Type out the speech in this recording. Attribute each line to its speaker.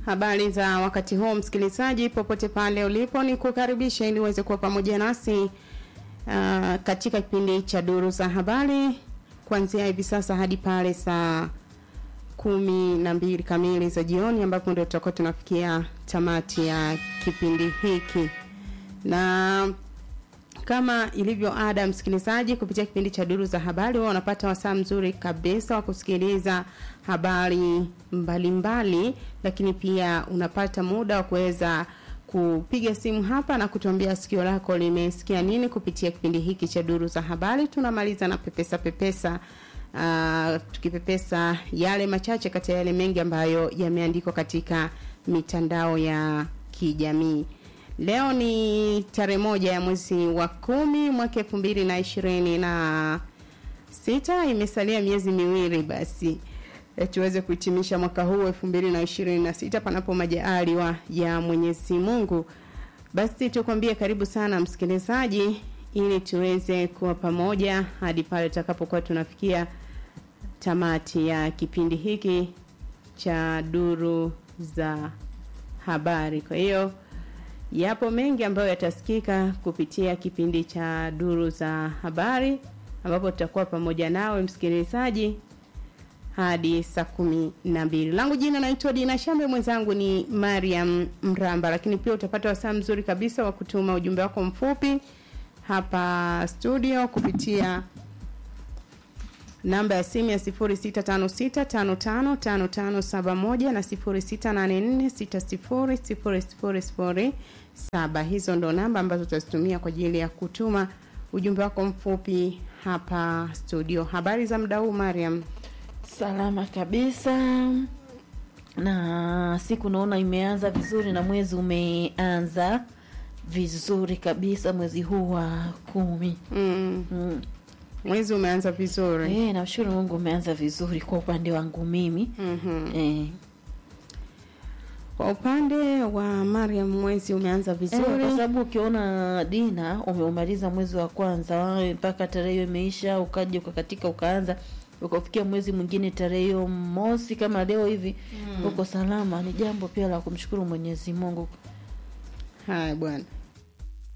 Speaker 1: Habari za wakati huu msikilizaji, popote pale ulipo, ni kukaribisha ili uweze kuwa pamoja nasi uh, katika kipindi cha duru za habari kuanzia hivi sasa hadi pale saa kumi na mbili kamili za jioni, ambapo ndio tutakuwa tunafikia tamati ya kipindi hiki na kama ilivyo ada, msikilizaji, kupitia kipindi cha duru za habari, wao wanapata wasaa mzuri kabisa wa kusikiliza habari mbalimbali mbali, lakini pia unapata muda wa kuweza kupiga simu hapa na kutuambia sikio lako limesikia nini kupitia kipindi hiki cha duru za habari. Tunamaliza na pepesa pepesa uh, tukipepesa yale machache kati ya yale mengi ambayo yameandikwa katika mitandao ya kijamii. Leo ni tarehe moja ya mwezi wa kumi mwaka elfu mbili na ishirini na sita. Imesalia miezi miwili basi e, tuweze kuhitimisha mwaka huu elfu mbili na ishirini na sita panapo majaliwa ya Mwenyezi Mungu. Basi tukwambie karibu sana msikilizaji, ili tuweze kuwa pamoja hadi pale tutakapokuwa tunafikia tamati ya kipindi hiki cha duru za habari. Kwa hiyo yapo mengi ambayo yatasikika kupitia kipindi cha duru za habari ambapo tutakuwa pamoja nawe msikilizaji hadi saa kumi na mbili. Langu jina naitwa Dina Shambe, mwenzangu ni Mariam Mramba, lakini pia utapata wasaa mzuri kabisa wa kutuma ujumbe wako mfupi hapa studio kupitia namba ya simu ya 0656555571 na 0684600007. Hizo ndo namba ambazo tutazitumia kwa ajili ya kutuma ujumbe wako mfupi hapa studio. Habari za muda huu Mariam?
Speaker 2: Salama kabisa, na siku naona imeanza vizuri na mwezi umeanza vizuri kabisa, mwezi huu wa kumi.
Speaker 1: Mm.
Speaker 2: Mm.
Speaker 1: Mwezi umeanza vizuri.
Speaker 2: Eh, namshukuru Mungu umeanza vizuri kwa upande wangu mimi.
Speaker 1: Mhm.
Speaker 2: Eh,
Speaker 1: Kwa upande wa Mariam mwezi umeanza
Speaker 2: eh,
Speaker 1: vizuri.
Speaker 2: kwa sababu ukiona Dina umeumaliza mwezi wa kwanza mpaka tarehe hiyo imeisha, ukaja ukakatika ukaanza ukafikia mwezi mwingine tarehe hiyo mosi kama leo hivi uko salama, ni jambo pia la kumshukuru Mwenyezi Mungu.
Speaker 1: Haya bwana.